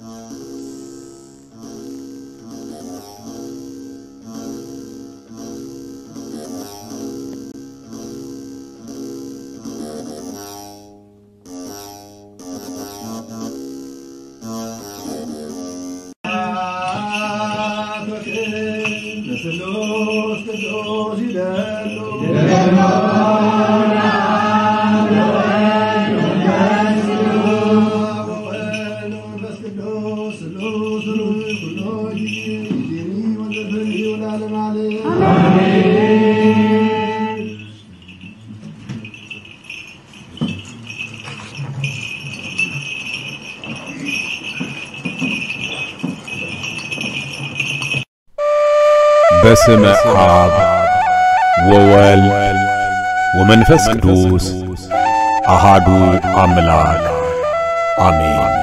በስመ አብ ወወልድ ወመንፈስ ቅዱስ አሃዱ አምላክ አሜን።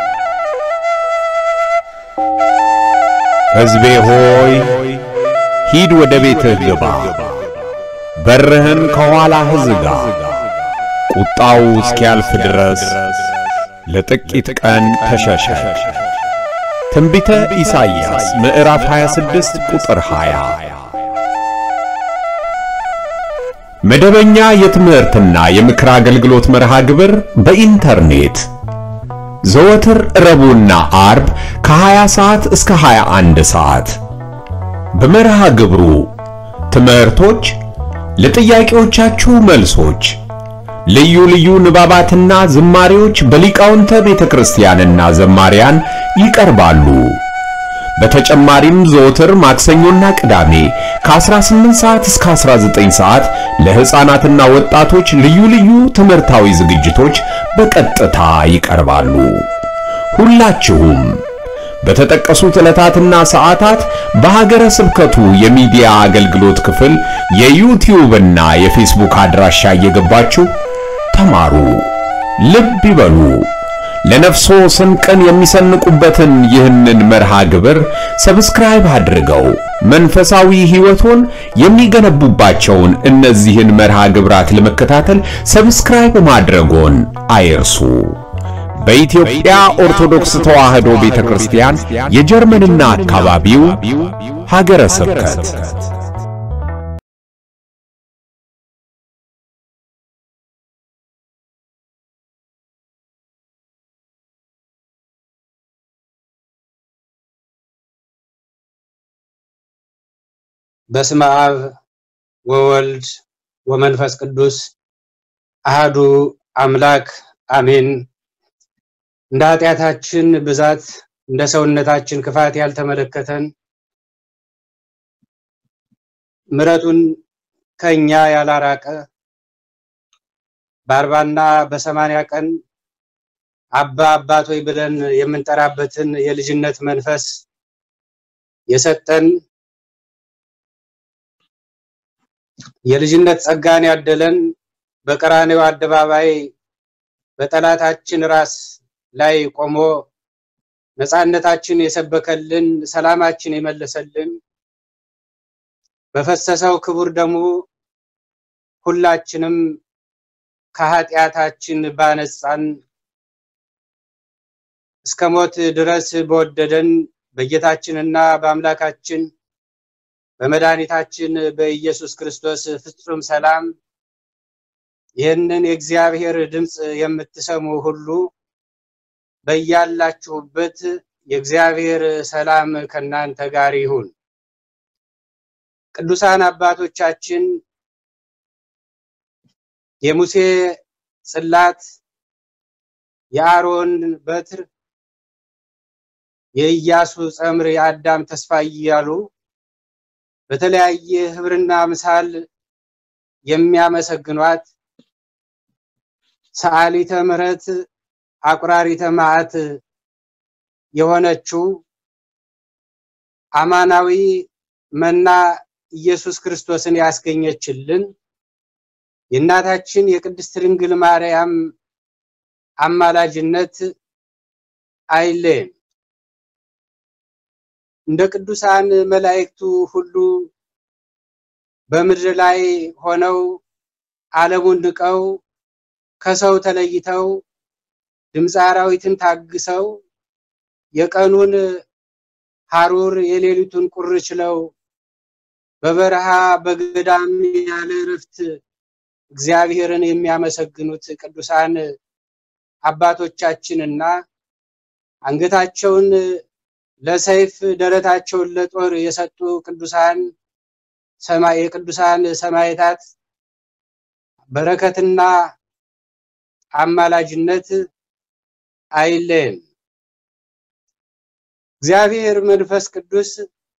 ሕዝቤ ሆይ ሂድ ወደ ቤትህ ግባ፣ በርህን ከኋላህ ዝጋ። ቁጣው እስኪያልፍ ድረስ ለጥቂት ቀን ተሸሸግ። ትንቢተ ኢሳይያስ ምዕራፍ 26 ቁጥር 20። መደበኛ የትምህርትና የምክር አገልግሎት መርሃ ግብር በኢንተርኔት ዘወትር ረቡዕና አርብ ከ20 ሰዓት እስከ 21 ሰዓት። በመርሃ ግብሩ ትምህርቶች፣ ለጥያቄዎቻችሁ መልሶች፣ ልዩ ልዩ ንባባትና ዝማሬዎች በሊቃውንተ ቤተ ክርስቲያንና ዘማሪያን ይቀርባሉ። በተጨማሪም ዘወትር ማክሰኞና ቅዳሜ ከ18 ሰዓት እስከ 19 ሰዓት ለሕፃናትና ወጣቶች ልዩ ልዩ ትምህርታዊ ዝግጅቶች በቀጥታ ይቀርባሉ። ሁላችሁም በተጠቀሱት ዕለታትና ሰዓታት በሀገረ ስብከቱ የሚዲያ አገልግሎት ክፍል የዩቲዩብና የፌስቡክ አድራሻ እየገባችሁ ተማሩ፣ ልብ ይበሉ። ለነፍሶ ስንቅን የሚሰንቁበትን ይህንን መርሃ ግብር ሰብስክራይብ አድርገው መንፈሳዊ ሕይወቶን የሚገነቡባቸውን እነዚህን መርሃ ግብራት ለመከታተል ሰብስክራይብ ማድረጎን አይርሱ። በኢትዮጵያ ኦርቶዶክስ ተዋሕዶ ቤተክርስቲያን የጀርመንና አካባቢው ሀገረ ስብከት በስመ አብ ወወልድ ወመንፈስ ቅዱስ አሃዱ አምላክ አሜን። እንደ ኃጢአታችን ብዛት እንደ ሰውነታችን ክፋት ያልተመለከተን ምሕረቱን ከኛ ያላራቀ በአርባና በሰማንያ ቀን አባ አባቶይ ብለን የምንጠራበትን የልጅነት መንፈስ የሰጠን የልጅነት ጸጋን ያደለን በቀራኔው አደባባይ በጠላታችን ራስ ላይ ቆሞ ነፃነታችን የሰበከልን ሰላማችን የመለሰልን በፈሰሰው ክቡር ደሙ ሁላችንም ከኃጢአታችን ባነጻን እስከ ሞት ድረስ በወደደን በጌታችንና በአምላካችን በመድኃኒታችን በኢየሱስ ክርስቶስ ፍጹም ሰላም ይህንን የእግዚአብሔር ድምፅ የምትሰሙ ሁሉ በያላችሁበት የእግዚአብሔር ሰላም ከናንተ ጋር ይሁን። ቅዱሳን አባቶቻችን የሙሴ ጽላት፣ የአሮን በትር፣ የኢያሱ ጸምር፣ የአዳም ተስፋ እያሉ በተለያየ ህብርና ምሳል የሚያመሰግኗት ሰዓሊተ ምሕረት አቁራሪተ መዓት የሆነችው አማናዊ መና ኢየሱስ ክርስቶስን ያስገኘችልን የእናታችን የቅድስት ድንግል ማርያም አማላጅነት አይለየን። እንደ ቅዱሳን መላእክቱ ሁሉ በምድር ላይ ሆነው ዓለሙን ንቀው ከሰው ተለይተው ድምፀ አራዊትን ታግሰው የቀኑን ሐሩር የሌሊቱን ቁር ችለው በበረሃ በገዳም ያለ እረፍት እግዚአብሔርን የሚያመሰግኑት ቅዱሳን አባቶቻችንና አንገታቸውን ለሰይፍ ደረታቸውን ለጦር የሰጡ ቅዱሳን ሰማይ የቅዱሳን ሰማዕታት በረከትና አማላጅነት አይለየን። እግዚአብሔር መንፈስ ቅዱስ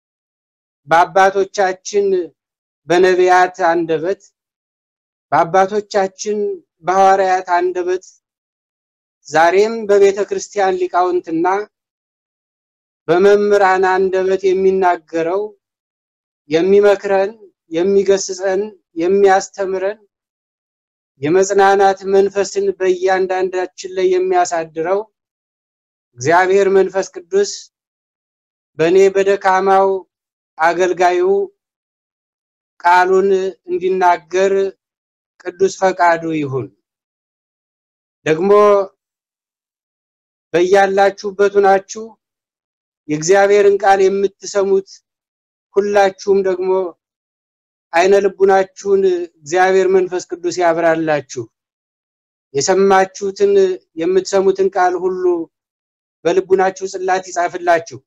በአባቶቻችን በነቢያት አንደበት በአባቶቻችን በሐዋርያት አንደበት ዛሬም በቤተ ክርስቲያን ሊቃውንትና በመምህራን አንደበት የሚናገረው የሚመክረን፣ የሚገስጸን፣ የሚያስተምረን የመጽናናት መንፈስን በእያንዳንዳችን ላይ የሚያሳድረው እግዚአብሔር መንፈስ ቅዱስ በእኔ በደካማው አገልጋዩ ቃሉን እንዲናገር ቅዱስ ፈቃዱ ይሁን። ደግሞ በያላችሁበት ሆናችሁ የእግዚአብሔርን ቃል የምትሰሙት ሁላችሁም ደግሞ አይነ ልቡናችሁን እግዚአብሔር መንፈስ ቅዱስ ያብራላችሁ። የሰማችሁትን የምትሰሙትን ቃል ሁሉ በልቡናችሁ ጽላት ይጻፍላችሁ።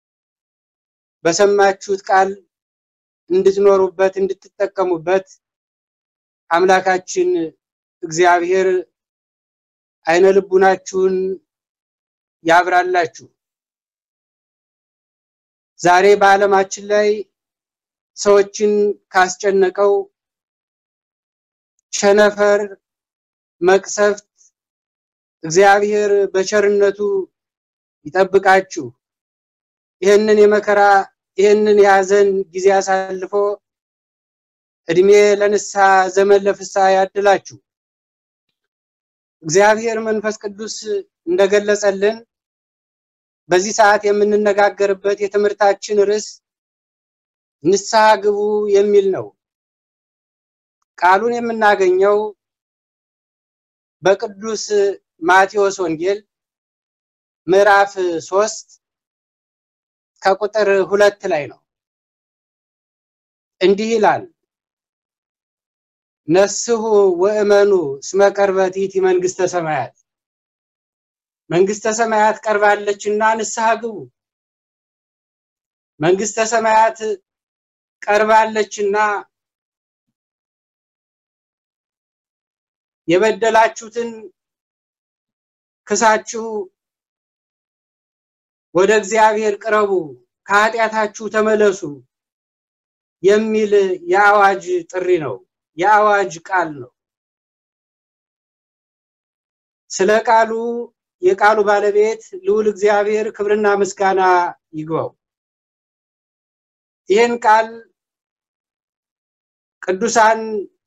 በሰማችሁት ቃል እንድትኖሩበት እንድትጠቀሙበት አምላካችን እግዚአብሔር አይነ ልቡናችሁን ያብራላችሁ። ዛሬ በዓለማችን ላይ ሰዎችን ካስጨነቀው ቸነፈር፣ መቅሰፍት እግዚአብሔር በቸርነቱ ይጠብቃችሁ። ይህንን የመከራ ይህንን የሐዘን ጊዜ አሳልፎ እድሜ ለንስሐ ዘመን ለፍስሐ ያድላችሁ። እግዚአብሔር መንፈስ ቅዱስ እንደገለጸልን በዚህ ሰዓት የምንነጋገርበት የትምህርታችን ርዕስ ንስሐ ግቡ የሚል ነው። ቃሉን የምናገኘው በቅዱስ ማቴዎስ ወንጌል ምዕራፍ ሶስት ከቁጥር ሁለት ላይ ነው። እንዲህ ይላል፣ ነስሑ ወእመኑ እስመ ቀርበት ይእቲ መንግስተ ሰማያት፣ መንግስተ ሰማያት ቀርባለችና ንስሐ ግቡ። መንግስተ ሰማያት ቀርባለችና የበደላችሁትን ክሳችሁ ወደ እግዚአብሔር ቅረቡ፣ ከኃጢአታችሁ ተመለሱ የሚል የአዋጅ ጥሪ ነው። የአዋጅ ቃል ነው። ስለ ቃሉ የቃሉ ባለቤት ልዑል እግዚአብሔር ክብርና ምስጋና ይግባው። ይህን ቃል ቅዱሳን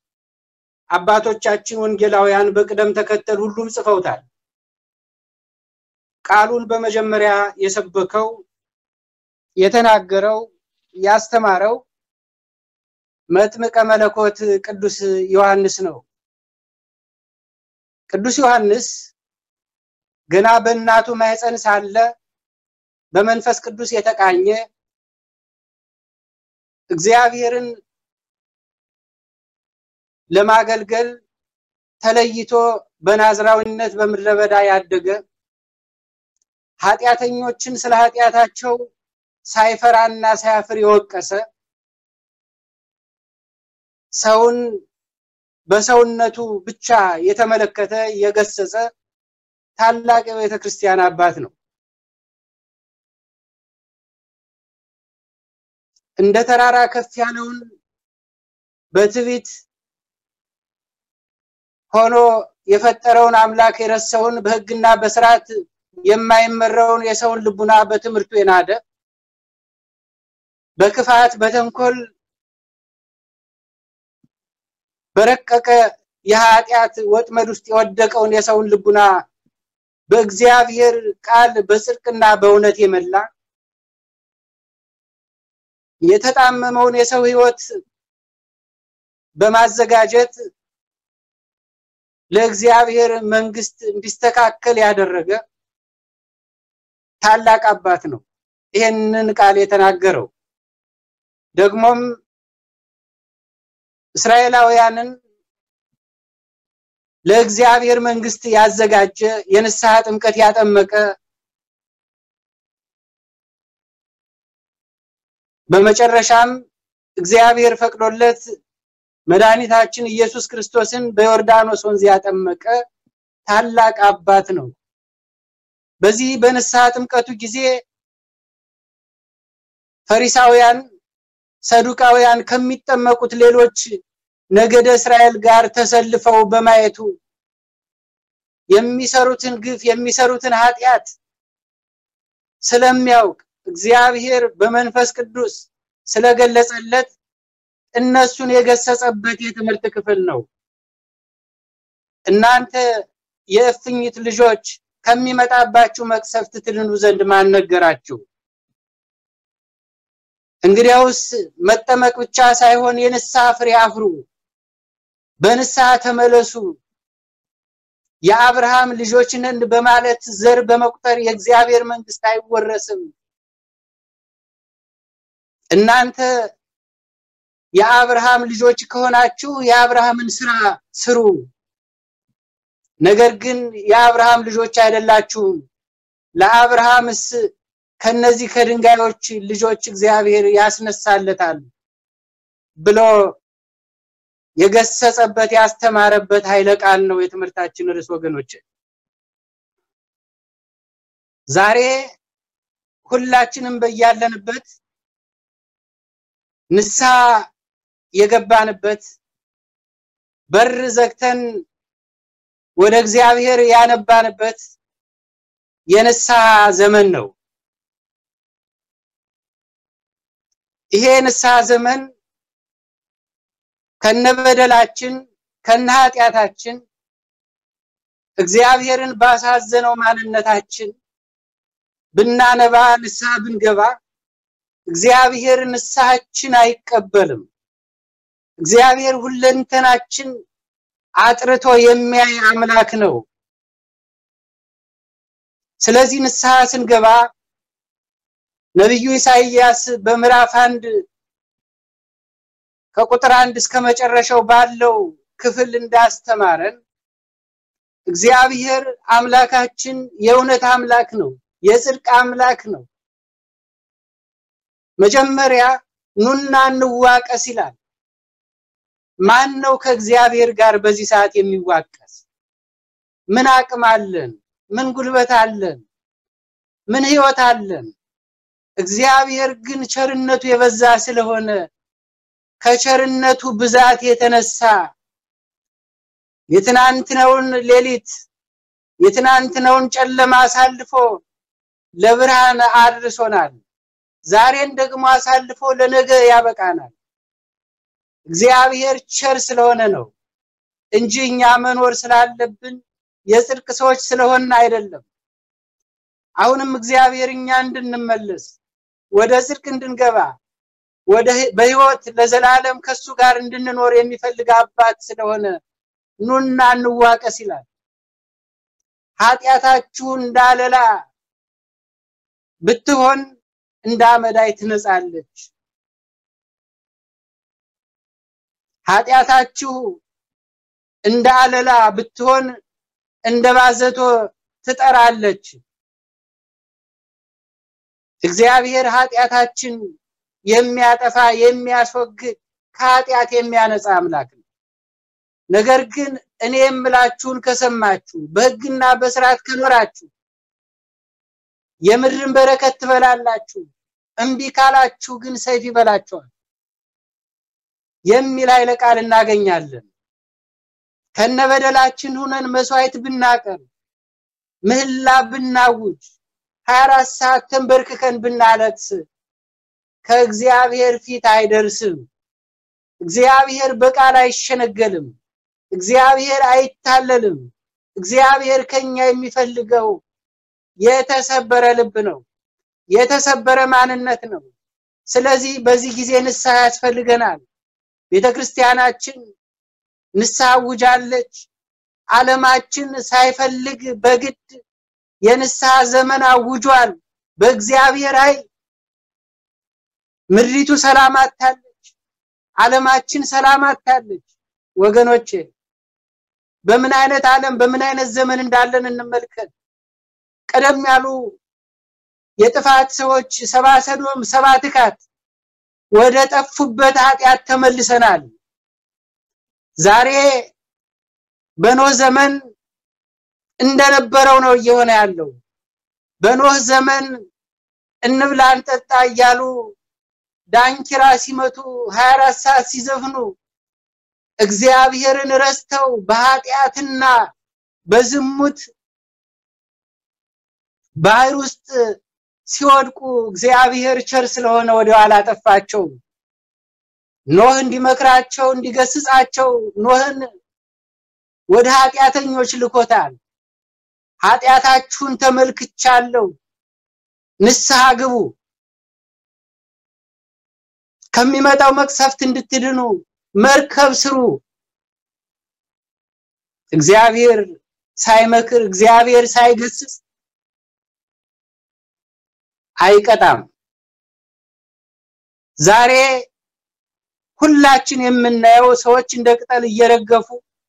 አባቶቻችን ወንጌላውያን በቅደም ተከተል ሁሉም ጽፈውታል። ቃሉን በመጀመሪያ የሰበከው የተናገረው ያስተማረው መጥምቀ መለኮት ቅዱስ ዮሐንስ ነው። ቅዱስ ዮሐንስ ገና በእናቱ ማኅፀን ሳለ በመንፈስ ቅዱስ የተቃኘ እግዚአብሔርን ለማገልገል ተለይቶ በናዝራዊነት በምድረ በዳ ያደገ ኃጢአተኞችን ስለ ኃጢአታቸው ሳይፈራና ሳያፍር የወቀሰ ሰውን በሰውነቱ ብቻ የተመለከተ የገሰጸ ታላቅ የቤተ ክርስቲያን አባት ነው። እንደ ተራራ ከፍ ያለውን በትዕቢት ሆኖ የፈጠረውን አምላክ የረሳውን በሕግና በስርዓት የማይመራውን የሰውን ልቡና በትምህርቱ የናደ በክፋት በተንኮል በረቀቀ የኃጢአት ወጥመድ ውስጥ የወደቀውን የሰውን ልቡና በእግዚአብሔር ቃል በጽድቅና በእውነት የመላ የተጣመመውን የሰው ሕይወት በማዘጋጀት ለእግዚአብሔር መንግስት እንዲስተካከል ያደረገ ታላቅ አባት ነው ይሄንን ቃል የተናገረው። ደግሞም እስራኤላውያንን ለእግዚአብሔር መንግስት ያዘጋጀ የንስሐ ጥምቀት ያጠመቀ በመጨረሻም እግዚአብሔር ፈቅዶለት መድኃኒታችን ኢየሱስ ክርስቶስን በዮርዳኖስ ወንዝ ያጠመቀ ታላቅ አባት ነው። በዚህ በንስሐ ጥምቀቱ ጊዜ ፈሪሳውያን፣ ሰዱቃውያን ከሚጠመቁት ሌሎች ነገደ እስራኤል ጋር ተሰልፈው በማየቱ የሚሰሩትን ግፍ የሚሰሩትን ኃጢአት ስለሚያውቅ እግዚአብሔር በመንፈስ ቅዱስ ስለገለጸለት እነሱን የገሰጸበት የትምህርት ክፍል ነው። እናንተ የእፍኝት ልጆች ከሚመጣባችሁ መቅሰፍት ትድኑ ዘንድ ማን ነገራችሁ? እንግዲያውስ መጠመቅ ብቻ ሳይሆን የንስሐ ፍሬ አፍሩ፣ በንስሐ ተመለሱ። የአብርሃም ልጆች ነን በማለት ዘር በመቁጠር የእግዚአብሔር መንግስት አይወረስም። እናንተ የአብርሃም ልጆች ከሆናችሁ የአብርሃምን ስራ ስሩ። ነገር ግን የአብርሃም ልጆች አይደላችሁም። ለአብርሃምስ ከነዚህ ከድንጋዮች ልጆች እግዚአብሔር ያስነሳለታል ብሎ የገሰጸበት ያስተማረበት ኃይለ ቃል ነው የትምህርታችን ርዕስ ወገኖች። ዛሬ ሁላችንም በያለንበት ንስሐ የገባንበት በር ዘግተን ወደ እግዚአብሔር ያነባንበት የንስሐ ዘመን ነው። ይሄ የንስሐ ዘመን ከነበደላችን ከነ ኃጢአታችን እግዚአብሔርን ባሳዘነው ማንነታችን ብናነባ ንስሐ ብንገባ እግዚአብሔር ንስሐችን አይቀበልም። እግዚአብሔር ሁለንተናችን አጥርቶ የሚያይ አምላክ ነው። ስለዚህ ንስሐ ስንገባ ነቢዩ ኢሳይያስ በምዕራፍ አንድ ከቁጥር አንድ እስከ መጨረሻው ባለው ክፍል እንዳስተማረን እግዚአብሔር አምላካችን የእውነት አምላክ ነው፣ የጽድቅ አምላክ ነው። መጀመሪያ ኑና እንዋቀስ ይላል። ማን ነው ከእግዚአብሔር ጋር በዚህ ሰዓት የሚዋቀስ? ምን አቅም አለን? ምን ጉልበት አለን? ምን ህይወት አለን? እግዚአብሔር ግን ቸርነቱ የበዛ ስለሆነ ከቸርነቱ ብዛት የተነሳ የትናንትናውን ሌሊት የትናንትናውን ጨለማ አሳልፎ ለብርሃን አድርሶናል። ዛሬን ደግሞ አሳልፎ ለነገ ያበቃናል። እግዚአብሔር ቸር ስለሆነ ነው እንጂ እኛ መኖር ስላለብን የጽድቅ ሰዎች ስለሆን አይደለም። አሁንም እግዚአብሔር እኛ እንድንመለስ ወደ ጽድቅ እንድንገባ ወደ በህይወት ለዘላለም ከሱ ጋር እንድንኖር የሚፈልግ አባት ስለሆነ ኑና እንዋቀስ ይላል። ኃጢአታችሁ እንዳለላ ብትሆን እንደ አመዳይ ትነጻለች። ኃጢአታችሁ እንደ አለላ ብትሆን እንደ ባዘቶ ትጠራለች። እግዚአብሔር ኃጢአታችን የሚያጠፋ የሚያስወግድ ከኃጢአት የሚያነጻ አምላክ ነው። ነገር ግን እኔ የምላችሁን ከሰማችሁ በሕግና በስርዓት ከኖራችሁ የምድርን በረከት ትበላላችሁ፣ እምቢ ካላችሁ ግን ሰይፍ ይበላችኋል የሚል ኃይለ ቃል እናገኛለን። ከነበደላችን ሁነን መስዋዕት ብናቀርብ ምህላ ብናውጅ 24 ሰዓት ተንበርክከን ብናለቅስ ከእግዚአብሔር ፊት አይደርስም። እግዚአብሔር በቃል አይሸነገልም። እግዚአብሔር አይታለልም። እግዚአብሔር ከኛ የሚፈልገው የተሰበረ ልብ ነው፣ የተሰበረ ማንነት ነው። ስለዚህ በዚህ ጊዜ ንስሐ ያስፈልገናል። ቤተክርስቲያናችን ንስሐ አውጃለች። ዓለማችን ሳይፈልግ በግድ የንስሐ ዘመን አውጇል። በእግዚአብሔር ኃይል ምድሪቱ ሰላም አታለች። ዓለማችን ሰላም አታለች። ወገኖቼ በምን አይነት ዓለም በምን አይነት ዘመን እንዳለን እንመልከት። ቀደም ያሉ የጥፋት ሰዎች ሰባ ሰዶም ሰባ ትካት ወደ ጠፉበት ኃጢአት ተመልሰናል። ዛሬ በኖህ ዘመን እንደነበረው ነው እየሆነ ያለው። በኖህ ዘመን እንብላ እንጠጣ እያሉ ዳንኪራ ሲመቱ 24 ሰዓት ሲዘፍኑ እግዚአብሔርን ረስተው በኃጢአትና በዝሙት ባህር ውስጥ ሲወድቁ እግዚአብሔር ቸር ስለሆነ ወደ ኋላ ጠፋቸው። ኖህ እንዲመክራቸው እንዲገስጻቸው ኖህን ወደ ኃጢአተኞች ልኮታል። ኃጢአታችሁን ተመልክቻለሁ፣ ንስሐ ግቡ፣ ከሚመጣው መቅሰፍት እንድትድኑ መርከብ ስሩ። እግዚአብሔር ሳይመክር እግዚአብሔር ሳይገስጽ አይቀጣም። ዛሬ ሁላችን የምናየው ሰዎች እንደ ቅጠል እየረገፉ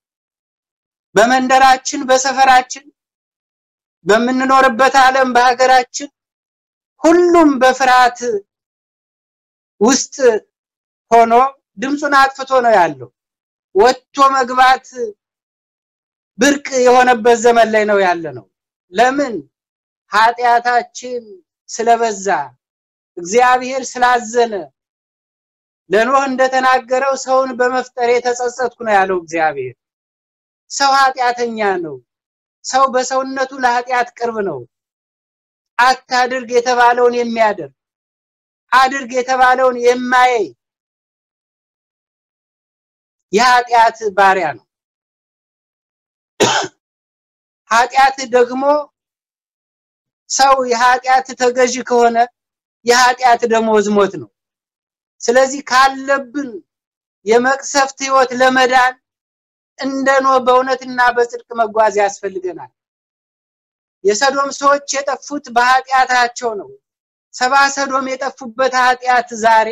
በመንደራችን፣ በሰፈራችን፣ በምንኖርበት ዓለም፣ በሀገራችን ሁሉም በፍርሃት ውስጥ ሆኖ ድምፁን አጥፍቶ ነው ያለው። ወጥቶ መግባት ብርቅ የሆነበት ዘመን ላይ ነው ያለ ነው። ለምን? ኃጢአታችን ስለበዛ እግዚአብሔር ስላዘነ ለኖህ እንደተናገረው ሰውን በመፍጠር የተጸጸትኩ ነው ያለው እግዚአብሔር። ሰው ኃጢአተኛ ነው። ሰው በሰውነቱ ለኃጢአት ቅርብ ነው። አታድርግ የተባለውን የሚያደርግ አድርግ የተባለውን የማያይ የኃጢአት ባሪያ ነው። ኃጢአት ደግሞ ሰው የኃጢአት ተገዥ ከሆነ የኃጢአት ደሞዝ ሞት ነው። ስለዚህ ካለብን የመቅሰፍት ህይወት ለመዳን እንደ ኖህ በእውነትና በጽድቅ መጓዝ ያስፈልገናል። የሰዶም ሰዎች የጠፉት በኃጢአታቸው ነው። ሰባ ሰዶም የጠፉበት ኃጢአት ዛሬ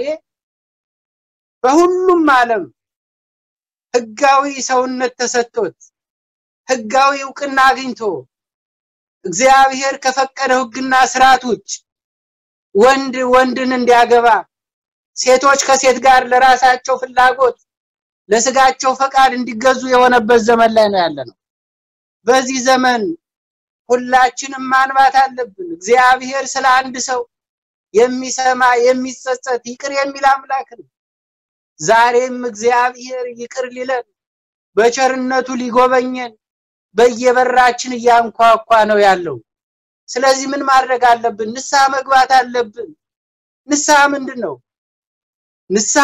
በሁሉም ዓለም ህጋዊ ሰውነት ተሰጥቶት ህጋዊ እውቅና አግኝቶ እግዚአብሔር ከፈቀደው ህግና ስርዓት ውጭ ወንድ ወንድን እንዲያገባ ሴቶች ከሴት ጋር ለራሳቸው ፍላጎት ለስጋቸው ፈቃድ እንዲገዙ የሆነበት ዘመን ላይ ነው ያለነው። በዚህ ዘመን ሁላችንም ማንባት አለብን። እግዚአብሔር ስለ አንድ ሰው የሚሰማ የሚጸጸት ይቅር የሚል አምላክ ነው። ዛሬም እግዚአብሔር ይቅር ሊለን በቸርነቱ ሊጎበኘን በየበራችን እያንኳኳ ነው ያለው። ስለዚህ ምን ማድረግ አለብን? ንስሐ መግባት አለብን። ንስሐ ምንድን ነው? ንስሐ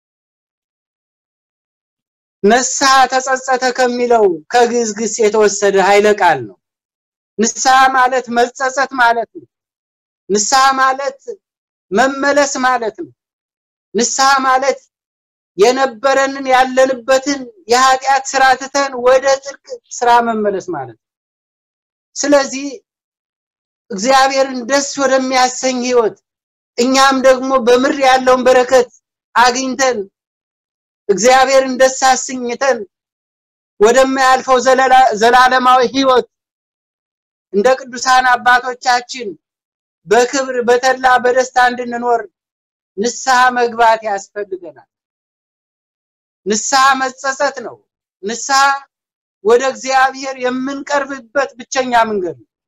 ንስሐ ተጸጸተ ከሚለው ከግዕዝ ግስ የተወሰደ ኃይለ ቃል ነው። ንስሐ ማለት መጸጸት ማለት ነው። ንስሐ ማለት መመለስ ማለት ነው። ንስሐ ማለት የነበረንን ያለንበትን የኃጢአት ስራ ትተን ወደ ጽድቅ ስራ መመለስ ማለት ነው። ስለዚህ እግዚአብሔርን ደስ ወደሚያሰኝ ህይወት እኛም ደግሞ በምድር ያለውን በረከት አግኝተን እግዚአብሔርን ደስ አሰኝተን ወደማያልፈው ዘላለማዊ ህይወት እንደ ቅዱሳን አባቶቻችን በክብር በተድላ በደስታ እንድንኖር ንስሐ መግባት ያስፈልገናል። ንስሐ መጸጸት ነው። ንስሐ ወደ እግዚአብሔር የምንቀርብበት ብቸኛ መንገድ ነው።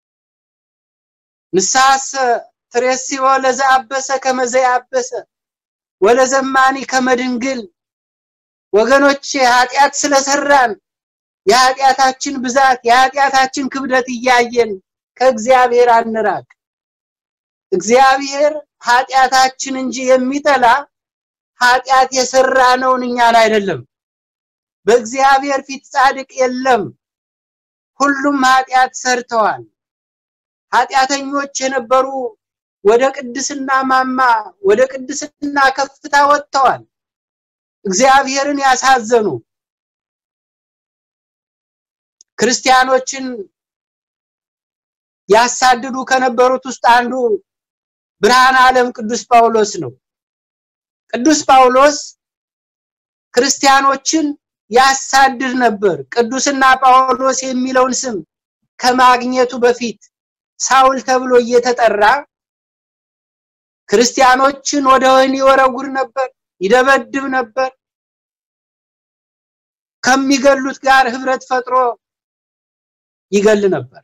ንስሐሰ ትሬሲዮ ለዘአበሰ ከመዘያበሰ ወለዘማኒ ከመድንግል ወገኖቼ ኃጢአት ስለሰራን የኃጢአታችን ብዛት የኃጢአታችን ክብደት እያየን ከእግዚአብሔር አንራቅ። እግዚአብሔር ኃጢአታችን እንጂ የሚጠላ ኃጢአት የሰራነውን እኛን አይደለም። በእግዚአብሔር ፊት ጻድቅ የለም፣ ሁሉም ኃጢአት ሰርተዋል። ኃጢአተኞች የነበሩ ወደ ቅድስና ማማ ወደ ቅድስና ከፍታ ወጥተዋል። እግዚአብሔርን ያሳዘኑ ክርስቲያኖችን ያሳድዱ ከነበሩት ውስጥ አንዱ ብርሃነ ዓለም ቅዱስ ጳውሎስ ነው። ቅዱስ ጳውሎስ ክርስቲያኖችን ያሳድድ ነበር። ቅዱስና ጳውሎስ የሚለውን ስም ከማግኘቱ በፊት ሳውል ተብሎ እየተጠራ ክርስቲያኖችን ወደ ወህኒ ይወረውር ነበር፣ ይደበድብ ነበር። ከሚገሉት ጋር ህብረት ፈጥሮ ይገል ነበር።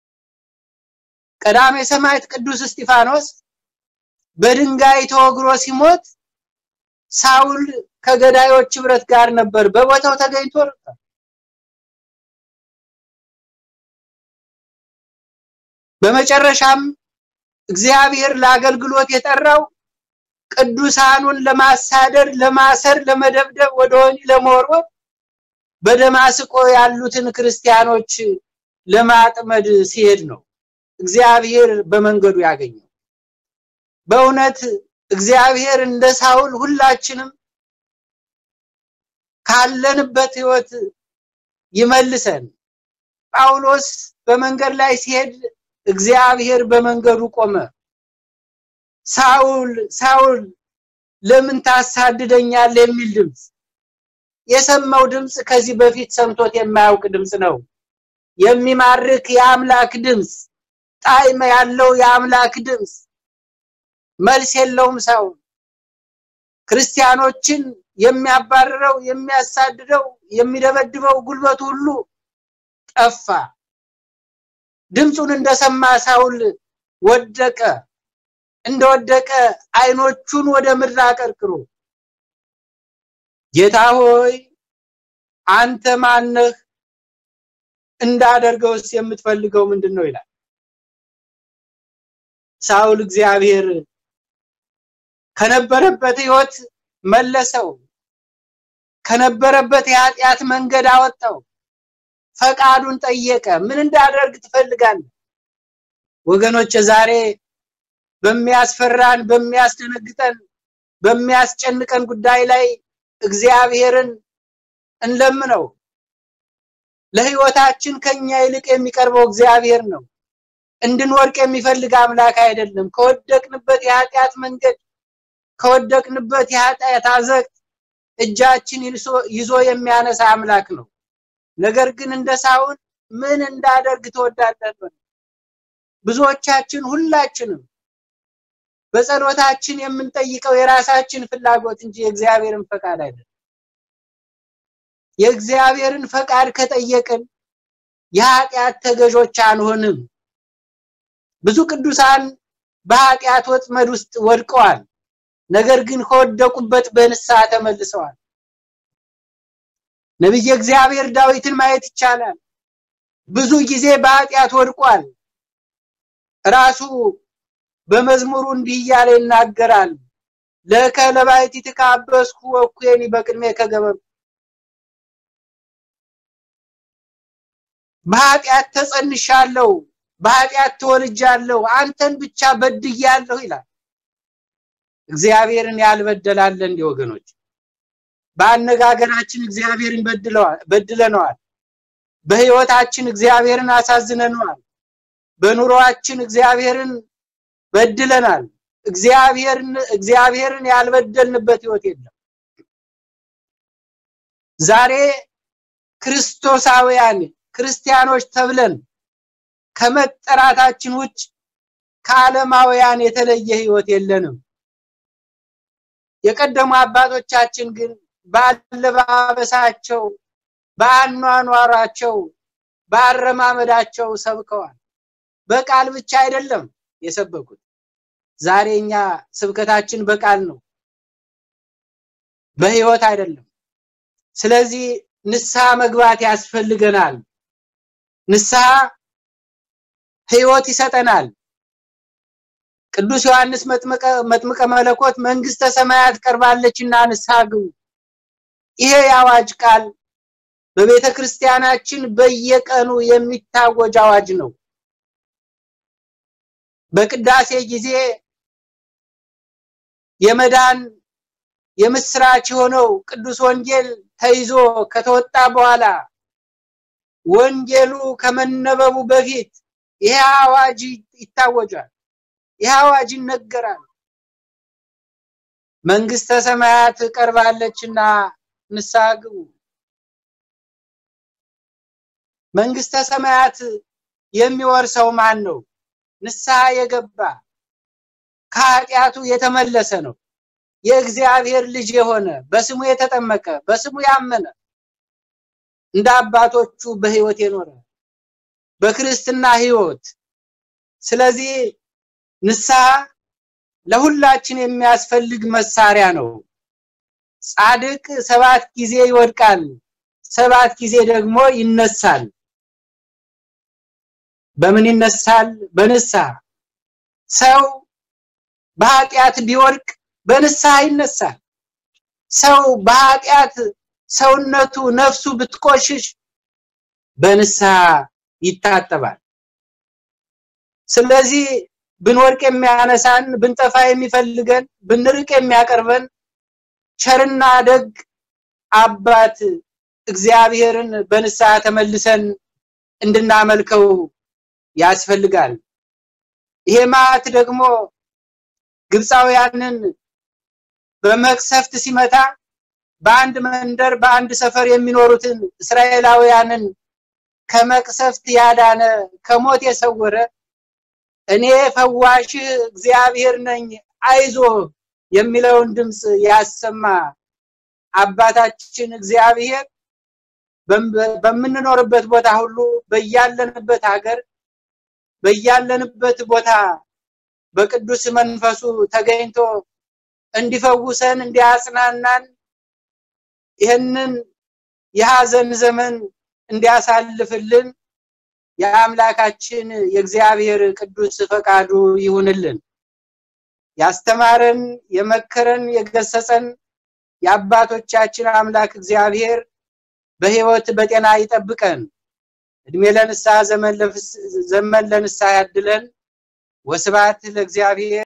ቀዳሜ ሰማዕት ቅዱስ እስጢፋኖስ በድንጋይ ተወግሮ ሲሞት ሳውል ከገዳዮች ህብረት ጋር ነበር፣ በቦታው ተገኝቶ ነበር። በመጨረሻም እግዚአብሔር ለአገልግሎት የጠራው ቅዱሳኑን ለማሳደር፣ ለማሰር፣ ለመደብደብ፣ ወደ ወህኒ ለመወርወር በደማስቆ ያሉትን ክርስቲያኖች ለማጥመድ ሲሄድ ነው እግዚአብሔር በመንገዱ ያገኘው። በእውነት እግዚአብሔር እንደ ሳውል ሁላችንም ካለንበት ህይወት ይመልሰን። ጳውሎስ በመንገድ ላይ ሲሄድ እግዚአብሔር በመንገዱ ቆመ። ሳውል ሳውል ለምን ታሳድደኛል የሚል ድምፅ የሰማው ድምፅ ከዚህ በፊት ሰምቶት የማያውቅ ድምፅ ነው። የሚማርክ የአምላክ ድምፅ፣ ጣዕም ያለው የአምላክ ድምፅ። መልስ የለውም ሳውል። ክርስቲያኖችን የሚያባርረው፣ የሚያሳድደው፣ የሚደበድበው ጉልበቱ ሁሉ ጠፋ። ድምፁን እንደሰማ ሳውል ወደቀ። እንደወደቀ አይኖቹን ወደ ምድር አቀርቅሮ ጌታ ሆይ አንተ ማነህ? እንዳደርገውስ የምትፈልገው ምንድን ነው ይላል። ሳውል እግዚአብሔር ከነበረበት ህይወት መለሰው። ከነበረበት የኃጢአት መንገድ አወጣው። ፈቃዱን ጠየቀ። ምን እንዳደርግ ትፈልጋለህ? ወገኖች ዛሬ በሚያስፈራን፣ በሚያስደነግጠን፣ በሚያስጨንቀን ጉዳይ ላይ እግዚአብሔርን እንለምነው። ለህይወታችን ከኛ ይልቅ የሚቀርበው እግዚአብሔር ነው። እንድንወርቅ የሚፈልግ አምላክ አይደለም። ከወደቅንበት የኃጢአት መንገድ ከወደቅንበት የኃጢአት አዘቅት እጃችን ይዞ የሚያነሳ አምላክ ነው። ነገር ግን እንደ ሳውል ምን እንዳደርግ ትወዳለህ? ብዙዎቻችን ሁላችንም በጸሎታችን የምንጠይቀው የራሳችን ፍላጎት እንጂ የእግዚአብሔርን ፈቃድ አይደለም። የእግዚአብሔርን ፈቃድ ከጠየቅን የኃጢአት ተገዦች አንሆንም። ብዙ ቅዱሳን በኃጢአት ወጥመድ ውስጥ ወድቀዋል። ነገር ግን ከወደቁበት በንስሐ ተመልሰዋል። ነቢየ እግዚአብሔር ዳዊትን ማየት ይቻላል። ብዙ ጊዜ በኃጢአት ወድቋል። ራሱ በመዝሙሩ እንዲህ እያለ ይናገራል። ለከ ለባሕቲትከ አበስኩ ወኩየኒ በቅድሜ ከገበሩ በኃጢአት ተጸንሻለሁ፣ በኃጢአት ተወልጃለሁ፣ አንተን ብቻ በድያለሁ ይላል። እግዚአብሔርን ያልበደላለ እንዲ ወገኖች፣ በአነጋገራችን እግዚአብሔርን በድለነዋል። በህይወታችን እግዚአብሔርን አሳዝነነዋል። በኑሮአችን እግዚአብሔርን በድለናል። እግዚአብሔርን እግዚአብሔርን ያልበደልንበት ህይወት የለም። ዛሬ ክርስቶሳውያን ክርስቲያኖች ተብለን ከመጠራታችን ውጭ ከዓለማውያን የተለየ ህይወት የለንም። የቀደሙ አባቶቻችን ግን በአለባበሳቸው፣ በአኗኗራቸው፣ በአረማመዳቸው ሰብከዋል። በቃል ብቻ አይደለም የሰበኩት። ዛሬ እኛ ስብከታችን በቃል ነው፣ በህይወት አይደለም። ስለዚህ ንስሐ መግባት ያስፈልገናል። ንስሐ ህይወት ይሰጠናል። ቅዱስ ዮሐንስ መጥምቀ መለኮት መንግስተ ሰማያት ቀርባለችና ንስሐ ግቡ። ይሄ የአዋጅ ቃል በቤተ ክርስቲያናችን በየቀኑ የሚታወጅ አዋጅ ነው። በቅዳሴ ጊዜ የመዳን የምስራች የሆነው ቅዱስ ወንጌል ተይዞ ከተወጣ በኋላ ወንጌሉ ከመነበቡ በፊት ይሄ አዋጅ ይታወጃል። ይሄ አዋጅ ይነገራል። መንግስተ ሰማያት ቀርባለችና ንስሐ ግቡ። መንግስተ ሰማያት የሚወርሰው ማን ነው? ንስሐ የገባ ከኃጢአቱ የተመለሰ ነው። የእግዚአብሔር ልጅ የሆነ በስሙ የተጠመቀ በስሙ ያመነ እንደ አባቶቹ በህይወት የኖረ በክርስትና ህይወት። ስለዚህ ንስሐ ለሁላችን የሚያስፈልግ መሳሪያ ነው። ጻድቅ ሰባት ጊዜ ይወድቃል፣ ሰባት ጊዜ ደግሞ ይነሳል። በምን ይነሳል? በንስሐ። ሰው በኃጢአት ቢወድቅ በንስሐ ይነሳል። ሰው በኃጢአት ሰውነቱ ነፍሱ ብትቆሽሽ በንስሐ ይታጠባል። ስለዚህ ብንወድቅ የሚያነሳን፣ ብንጠፋ የሚፈልገን፣ ብንርቅ የሚያቀርበን ቸርና ደግ አባት እግዚአብሔርን በንስሐ ተመልሰን እንድናመልከው ያስፈልጋል። ይሄ መዓት ደግሞ ግብፃውያንን በመቅሰፍት ሲመታ በአንድ መንደር በአንድ ሰፈር የሚኖሩትን እስራኤላውያንን ከመቅሰፍት ያዳነ ከሞት የሰወረ እኔ ፈዋሽህ እግዚአብሔር ነኝ አይዞህ የሚለውን ድምፅ ያሰማ አባታችን እግዚአብሔር በምንኖርበት ቦታ ሁሉ በያለንበት ሀገር በያለንበት ቦታ በቅዱስ መንፈሱ ተገኝቶ እንዲፈውሰን እንዲያጽናናን ይህንን የሐዘን ዘመን እንዲያሳልፍልን የአምላካችን የእግዚአብሔር ቅዱስ ፈቃዱ ይሁንልን። ያስተማረን፣ የመከረን፣ የገሰጸን የአባቶቻችን አምላክ እግዚአብሔር በሕይወት በጤና ይጠብቀን። እድሜ ለንስሐ ዘመን ለንስሐ ያድለን። ወስብሐት ለእግዚአብሔር።